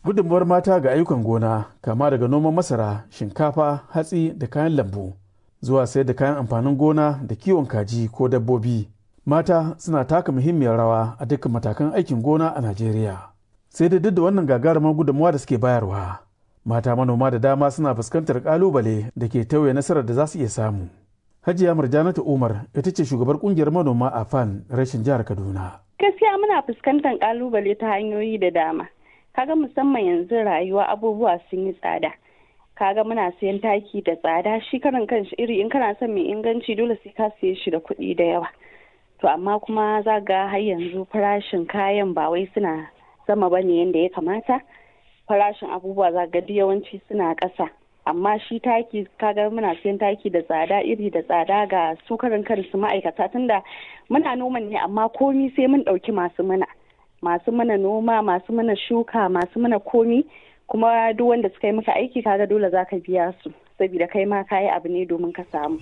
gudunmuwar mata ga ayyukan gona kama daga noman masara shinkafa hatsi da kayan lambu zuwa sayar da kayan amfanin gona da kiwon kaji ko dabbobi mata suna taka muhimmiyar rawa a dukkan matakan aikin gona a najeriya sai da duk da wannan gagarumar gudunmuwa da suke bayarwa mata manoma da dama suna fuskantar kalubale da ke tauye nasarar da za su iya samu hajiya murjanatu umar ita ce shugabar kungiyar manoma a fan rashin jihar kaduna gaskiya muna fuskantar kalubale ta hanyoyi da dama kaga musamman yanzu rayuwa abubuwa sun yi tsada kaga muna siyan taki da tsada shi karan kanshi iri in kana son mai inganci dole sai ka siye shi da kuɗi da yawa to amma kuma za ga har yanzu farashin kayan ba wai suna sama ba ne yadda ya kamata farashin abubuwa za ga yawanci suna ƙasa amma shi taki kaga muna siyan taki da tsada iri da tsada ga su karan kansu ma'aikata tunda muna noman ne amma komi sai mun ɗauki masu mana masu mana noma masu mana shuka masu mana komi kuma duk wanda suka yi maka aiki kaga dole za ka biya su saboda kai ma kayi abu ne domin ka samu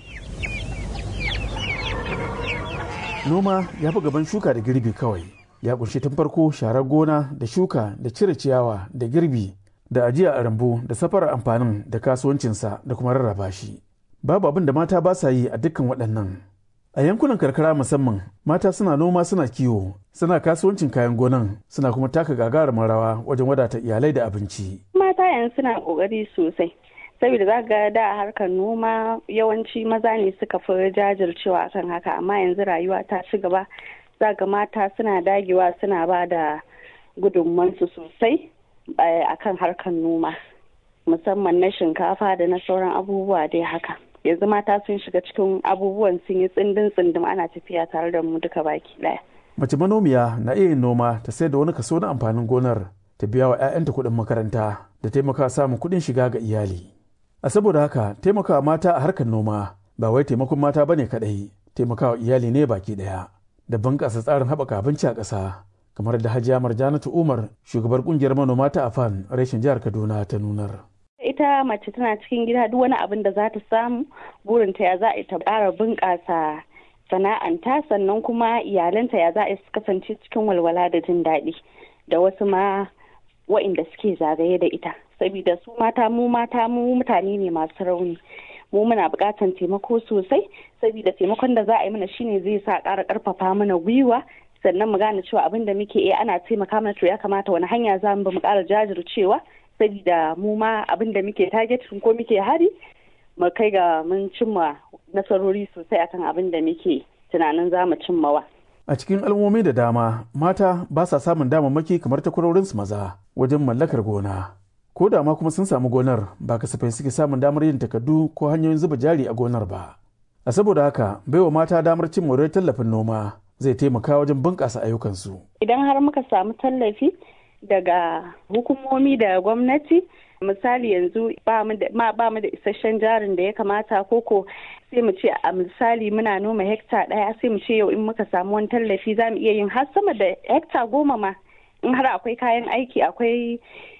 noma ya fi gaban shuka da girbi kawai ya kunshi tun farko sharar gona da shuka da cire ciyawa da girbi da ajiya a rambu da safarar amfanin da kasuwancinsa da kuma rarraba shi babu abin da mata ba sa yi a dukkan waɗannan a yankunan karkara musamman mata suna noma suna kiwo suna kasuwancin kayan gonan suna kuma taka gagarumin rawa wajen wadata iyalai da abinci mata yanzu suna kokari sosai saboda za ga da harkar noma yawanci maza ne suka fi jajircewa akan haka amma yanzu rayuwa ta ci gaba za ga mata suna dagewa suna ba da gudunmansu sosai akan harkar noma musamman na shinkafa da na sauran abubuwa dai haka yanzu mata sun shiga cikin abubuwan sun yi tsindin tsindim ana tafiya tare da mu duka baki daya mace manomiya na iya yin noma ta sai da wani kaso na amfanin gonar ta biya wa 'ya'yanta kuɗin makaranta da taimaka samun kuɗin shiga ga iyali a saboda haka taimakawa mata a harkar noma ba wai taimakon mata bane kaɗai taimakawa iyali ne baki ɗaya da bunƙasa tsarin haɓaka abinci a ƙasa kamar da hajiya marjanatu umar shugabar ƙungiyar manoma ta afan reshen jihar kaduna ta nunar ita mace tana cikin gida duk wani abin da za ta samu burinta ya za a ta ƙara bunƙasa sana'anta sannan kuma iyalanta ya za a su kasance cikin walwala da jin daɗi da wasu ma wa'inda suke zagaye da ita saboda su mata mu mata mu mutane ne masu rauni mu muna buƙatar taimako sosai saboda taimakon da za a yi mana shine zai sa ƙara ƙarfafa mana gwiwa sannan mu gane cewa abin da muke iya ana taimaka mana to ya kamata wani hanya za mu mu ƙara jajircewa saboda mu ma abin da muke target ko muke hari mu kai ga mun cimma nasarori sosai akan abin da muke tunanin za mu cimmawa. A cikin al'ummomi da dama mata ba sa samun damammaki kamar takwarorinsu maza wajen mallakar gona. Ko da ma kuma sun samu gonar ba kasafai suke samun damar yin takardu ko hanyoyin zuba jari a gonar ba. A saboda haka baiwa mata damar cin moriyar tallafin noma zai taimaka wajen bunƙasa ayyukansu. Idan har muka samu tallafi daga hukumomi da gwamnati misali yanzu ba mu da isasshen jarin da ya kamata koko sai mu ce a misali muna noma hekta ɗaya sai mu ce yau in muka samu wani tallafi za mu iya yin har sama da hekta goma ma in har akwai kayan aiki akwai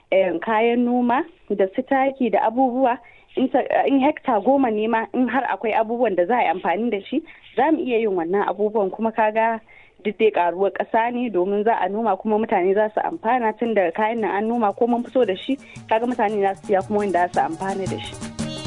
kayan noma da su taki da abubuwa in hekta goma ne ma in har akwai abubuwan da za a yi amfani da shi za mu iya yin wannan abubuwan kuma kaga duk dai karuwar ƙasa ne domin za a noma kuma mutane za su amfana tun da kayan nan an noma ko mun fito da shi kaga mutane za su siya kuma wanda za su amfana da shi.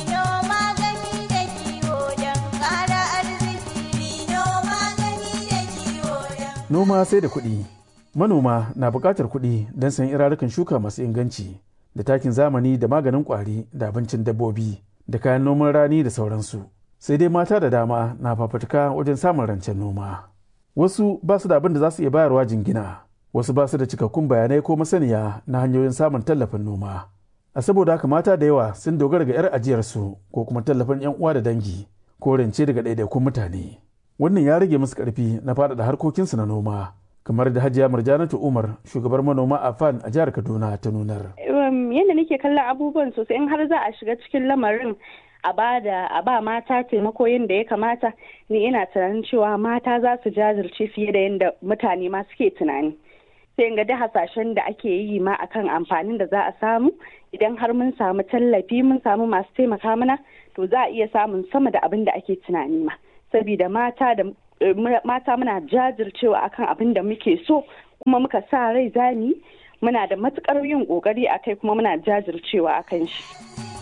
Noma sai da kuɗi. Manoma na buƙatar kuɗi don sayan irarukan shuka masu inganci da takin zamani da maganin ƙwari da abincin dabbobi da kayan noman rani da sauransu. Sai dai mata da dama na fafutuka wajen samun rancen noma. wasu ba su da abin da za su iya bayarwa jingina wasu ba su da cikakkun bayanai ko masaniya na hanyoyin samun tallafin noma a saboda haka mata da yawa sun dogara ga 'yar ajiyarsu ko kuma tallafin 'yan uwa da dangi ko rance daga ɗaiɗaikun mutane wannan ya rage musu ƙarfi na faɗaɗa harkokinsu na noma kamar da hajiya murjanatu umar shugabar manoma a fan a jihar kaduna ta nunar yadda nake kallon abubuwan sosai in har za a shiga cikin lamarin a ba da a ba mata taimako yadda ya kamata ni ina tunanin cewa mata za su jajirce fiye da yadda mutane ma suke tunani sai ga da hasashen da ake yi ma akan amfanin da za a samu idan har mun samu tallafi mun samu masu taimaka mana to za a iya samun sama da abin da ake tunani ma saboda mata da mata muna jajircewa akan abin da muke so kuma muka sa rai zani muna da matukar yin kokari a kai kuma muna jajircewa a kan shi